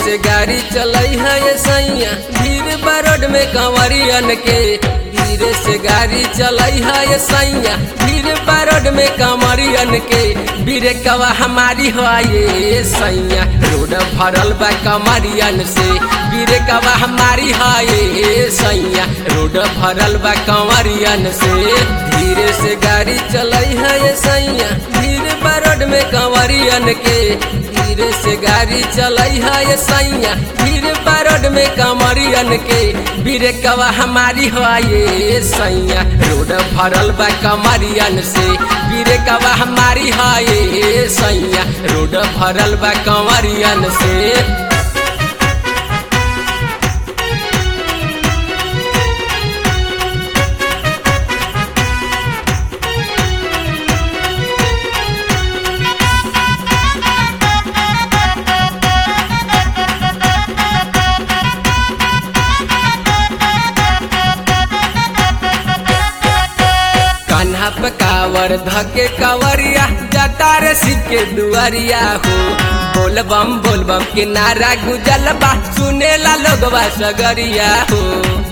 से गाड़ी चलई है ये सैया धीरे बरोड में कंवरियन के धीरे से गाड़ी चलई है ये सैया धीरे बरोड में कंवरियन के बीरे कवा हमारी हो ये सैया रोड भरल बा कंवरियन से बीरे कवा हमारी हो ये सैया रोड भरल बा कंवरियन से धीरे से गाड़ी चलई है ये सैया धीरे बरोड में कंवरियन के धीरे से गाड़ी चलई है ये सैया धीरे बरोड में कंवरियन के बीरे कवा हमारी हो ये सैया रोड भरल बा कंवरियन से बीरे कवा हमारी हो ये सैया रोड भरल बा कंवरियन से कान्हा पे कावर धके कवरिया जटार सिक्के दुआरिया हो बोल बम बोल बम के नारा गुजल बा सुनेला लोगवा सगरिया हो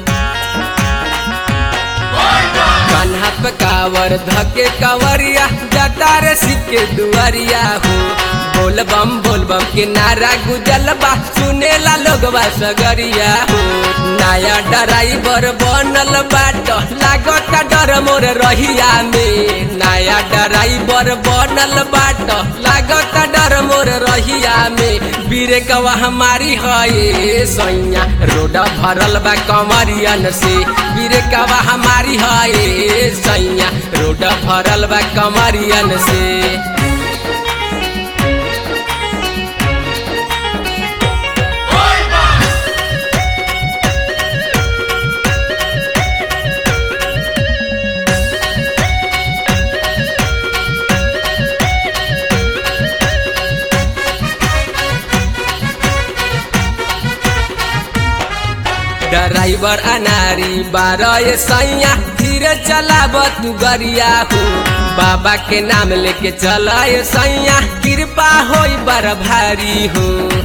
कान्हा पे कावर धके कवरिया जटार सिक्के दुआरिया हो बोल बम बोल बम के नारा गुजल बा सुनेला लोगवा सगरिया हो नया ड्राइवर बनल बाट लागत डर मोर रहिया में नया ड्राइवर बनल बाट लागत डर मोर रहिया में बीरे कवा हमारी है सैया रोड भरल बा कमरियन से बीरे कवा हमारी है सैया रोड भरल बा कमरियन से ड्राइवर अनारी बारह सैया धीरे चलाब तू गरिया हो बाबा के नाम लेके चला सैया कृपा हो बड़ भारी हो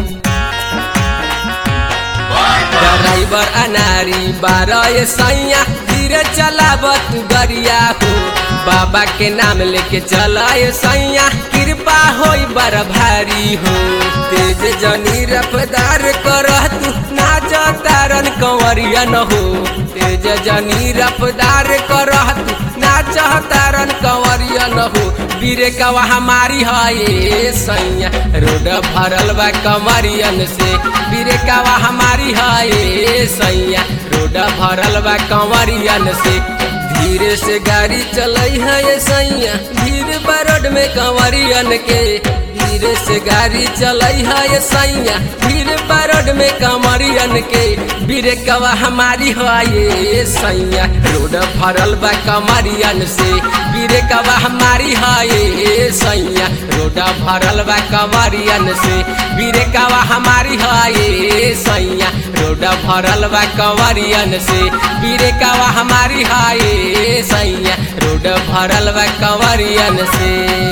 ड्राइवर अनारी बारह सैया धीरे चलाब तू गरिया हो बाबा के नाम लेके चला सैया कृपा हो बड़ भारी हो तेज जनी रफ्तार कर तू नाच तारन कंवरिया न हो तेज जनी रफ्तार कर तू नाच तारन कंवरिया न हो बीरे कवा हमारी है सैया रोड भरल बा कंवरियन से बीरे कवा हमारी है सैया रोड भरल बा कंवरियन से धीरे से गाड़ी चलई है ये सैया धीरे बरोड में कंवरियन के धीरे से गाड़ी चलई है ये सैया धीरे बरोड में कंवरियन के बीरे कवा हमारी है ये सैया रोड भरल बा कंवरियन से बीरे कवा हमारी है ये सैया रोड भरल बा कंवरियन से बीरे कवा हमारी है ये सैया रोड भरल बा कंवरियन से बीरे कवा हमारी है ये सैया रोड भरल बा कंवरियन से